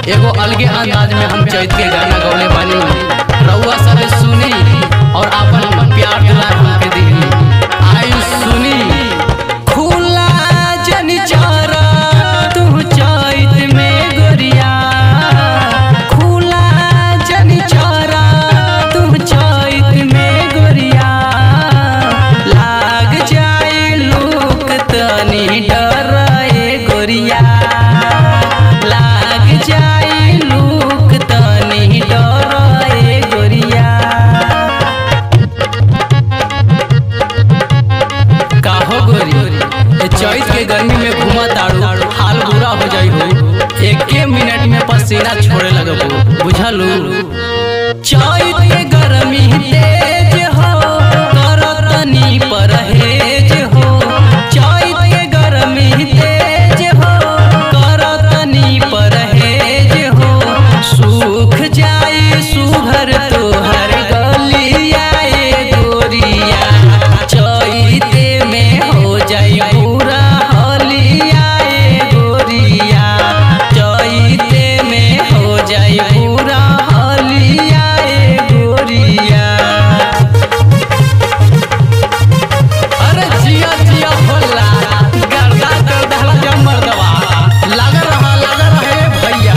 एगो अलगे अंदाज में हम चैत के गाना गौले बानी रउआ सब सुनी और अपन प्यार दुलार हमके दी आयु सुनी खुला जन चारा तू चैत में गोरिया खुला जन चारा तू चैत में गोरिया लाग जाए लोक तनी डराए गोरिया लाग जाए लोक तनी डराए गोरिया काहो गोरी ए चैत के गर्मी में घुमा ताड़ू हाल बुरा हो जाई हो एके मिनट में पसीना छोड़े लगबो बुझलू चैत के गर्मी तेज हो करतनी परहेज हो चैत के गर्मी तेज हो करतनी परहेज हो सूख जाए सुघर तोहर गलिया ए गोरिया चैते में हो जाई पूरा हलिया ए गोरिया चैते में हो जाई पूरा हलिया ए गोरिया अरे जिया जिया होला गर्दा कर दहला जब मर्दवा लग रहा लग रहे भैया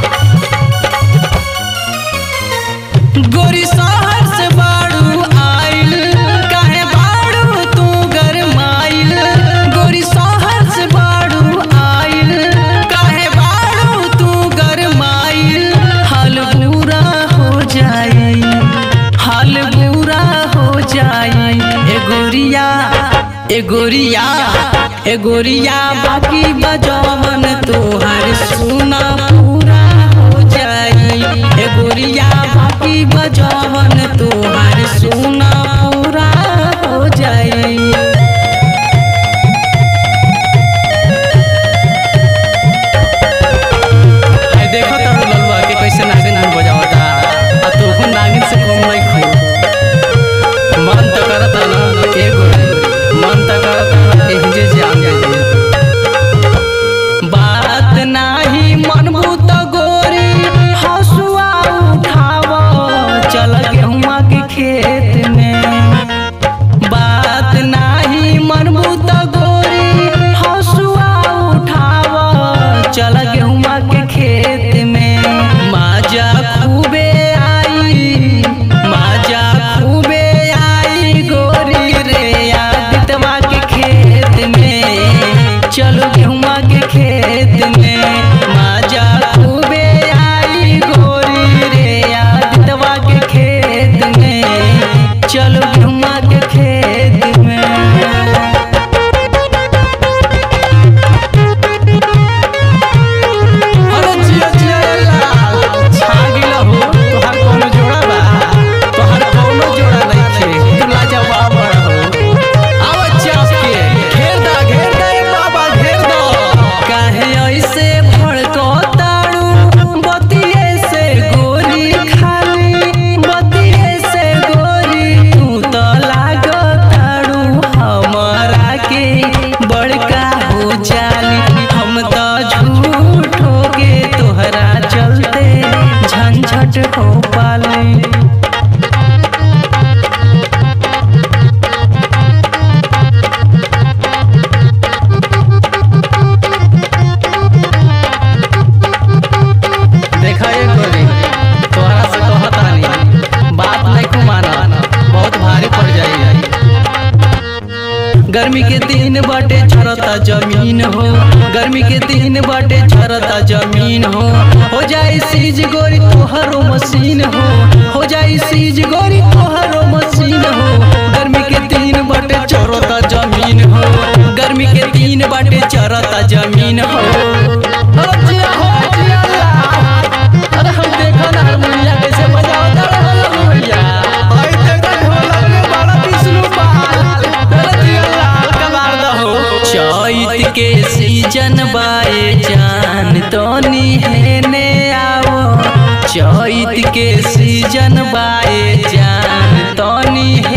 गोरी शहर से बाड़ू आइल काहे बाड़ू तू गरमाइल गोरी शहर से बाड़ू आइल काहे बाड़ू तू गरमाइल हाल बुरा हो जाई हाल बुरा हो जाई ए गोरिया ए गोरिया ए गोरिया बाकी बजवन तोहर सुना पूरा हो जाई ए गोरिया बाकी बजवन तोहर सुना पूरा हो जाई आई देखो तारू ललुआ के कैसे नागिन में बजावता आ तू हूँ नागिन से कम नहीं खो मन त करता ना एगो मन त करता एहजे जान जाए बात नाही मनबू त गोरी हसुआ उठाव चल गेहुआ के खेत में बात नाही मनबू त गोरी हसुआ उठाव चल गेहुआ के खेत में माजा खूबे आई माजा खूबे आई गोरी रे आदितवा के खेत में चलो गेहुआ के खेत में माजा खूबे आई गोरी रे आदितवा के खेत में चलो गेहुआ के खेत में अरे जिया जिया लाल छा गिला हो तोहार कोनो जोड़ा बा तोहार कोनो जोड़ा नइखे तू लाजवाब बड़ा हो आवा चाप के घेर दा घेर दा ए बाबा घेर दा काहे ऐसे भड़को ताड़ू बतिये से गोरी खाली बतिये से गोरी तू तो लागो ताड़ू हमारा के बड़का हो जाली हम तो झूठो के तोहरा चलते झंझट हो पाली देखा ये गोरी तोहरा से कहत रानी बात नहीं को माना बहुत भारी पड़ जाई गर्मी के दिन बाटे झरता जमीन हो गर्मी के दिन बाटे झरता जमीन हो हो जाई सीज गोरी तोहरो मशीन हो हो जाई सीज गोरी तोहरो मशीन हो गर्मी के दिन बाटे झरता जमीन हो गर्मी के दिन बाटे झरता जमीन हो अरे जिया हो जिया ला। अरे हम देखो ना हारमोनिया कैसे बजावता रहल भैया आई देखो ढोलक में बड़ा विष्णु पाल अरे जिया लाल कबार दहो चैत के सीजन बाए जान तोनी हेने आओ चैत के सीजन बाए जान तोनी